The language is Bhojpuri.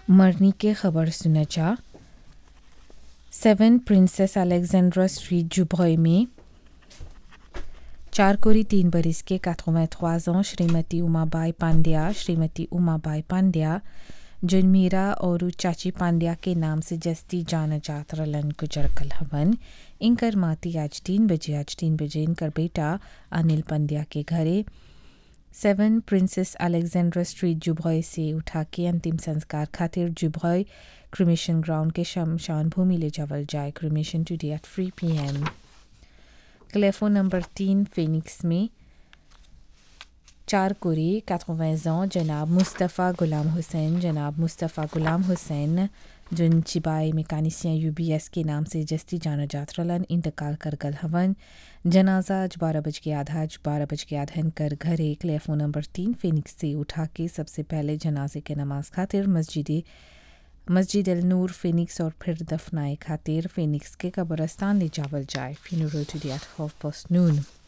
मरनी के खबर सुना जा सेवन प्रिंसेस अलेक्जेंड्रा स्ट्रीट जुब्रॉय में चार कोरी तीन बरिस के 83 ans श्रीमती उमाबाई पांड्या श्रीमती उमाबाई पांड्या जिन मीरा और चाची पांड्या के नाम से जस्ती जाना जात रलन गुजर कल हवन इनकर माती आज तीन बजे आज तीन बजे इनकर बेटा अनिल पंड्या के घरे सेवन प्रिंसेस अलेक्जेंड्रा स्ट्रीट जुब्रॉय से उठा के अंतिम संस्कार खातिर जुब्रॉय क्रिमेशन ग्राउंड के शमशान भूमि ले जावल जाए cremation today at three P M telephone number तीन फिनिक्स में चार कुरी 80 ans जनाब मुस्तफ़ा गुलाम हुसैन जनाब मुस्तफ़ा गुलाम हुसैन जिन चिबाई मेकानिसियाँ यूबीएस के नाम से जस्ती जाना जात रलन इंतकाल कर गल हवन जनाजा आज बारह बज के आधा आज बारह बज के आधन कर घर एक लेफो नंबर तीन फिनिक्स से उठा के सबसे पहले जनाजे के नमाज खातिर मस्जिद मस्जिद अल नूर फिनिक्स और फिर दफनाए खातिर फिनिक्स के कब्रस्तान ले जावल जाए funeral today at half past नून